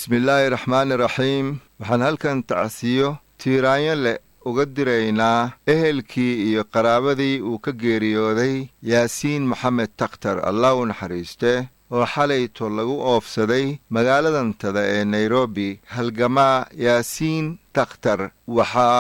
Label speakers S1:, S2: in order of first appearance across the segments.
S1: bismillaahi raxmaani raxiim waxaan halkan tacsiyo tiiraanyo leh uga diraynaa ehelkii iyo qaraabadii uu ka geeriyooday yaasiin maxamed takhtar allah u naxariiste oo xalayto lagu oofsaday magaaladantada ee nairobi halgamaa yaasiin takhtar waxa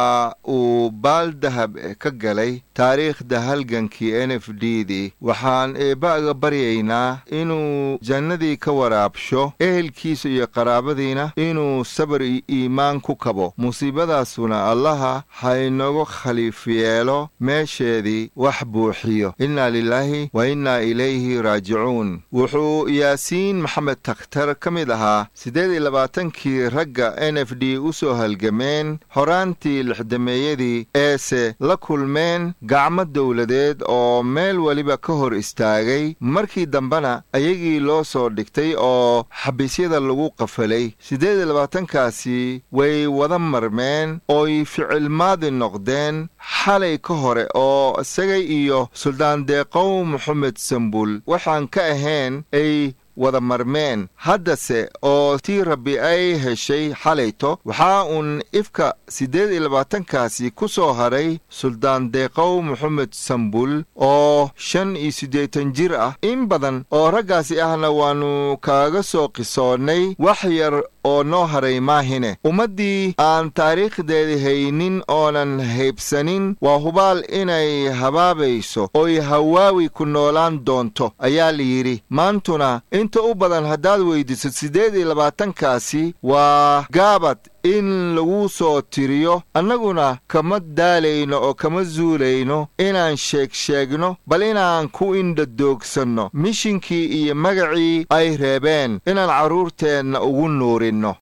S1: uu baal dahab ka galay taariikhda halgankii n f d dii waxaan eebba'ga baryaynaa inuu jannadii ka waraabsho ehelkiisa iyo qaraabadiina inuu sabar iyo iimaan ku kabo musiibadaasuna allaha haynagu khaliif yeelo meesheedii wax buuxiyo innaa lilaahi wa innaa ilayhi raajicuun wuxuu yaasiin maxamed takhtar ka mid ahaa siddeed iyo labaatankii ragga n f d u soo halgameen horaantii lixdameeyadii eese la kulmeen gacmo dowladeed oo meel weliba ka hor istaagay markii dambena ayagii loo soo dhigtay oo xabiisyada lagu qafalay siddeed iyo labaatankaasi way wada marmeen ooy ficilmaadi noqdeen xalay ka hore oo isagay iyo suldaan deeqow moxamed sambul waxaan ka ahayn ay wada marmeen haddase oo tii rabbi ay heshay xalayto waxaa uun ifka siddeed iyo labaatankaasi ku soo haray suldaan deeqow moxamed sambul oo shan iyo siddeetan jir ah in badan oo raggaasi ahna waannu kaaga soo qisoonnay wax yar oo noo haray maahine ummaddii aan taariikhdeeda haynin oonan haybsanin waa hubaal inay habaabayso oy hawaawi ku noolaan doonto ayaa layidhi maantuna inta u badan haddaad weyddiso siddeed iyo labaatankaasi waa gaabad in lagu soo tiriyo annaguna kama daalayno oo kama zuulayno inaan sheegsheegno bal inaan ku indhadoogsanno mishinkii iyo magacii ay reebeen inaan carruurteenna ugu nuurinno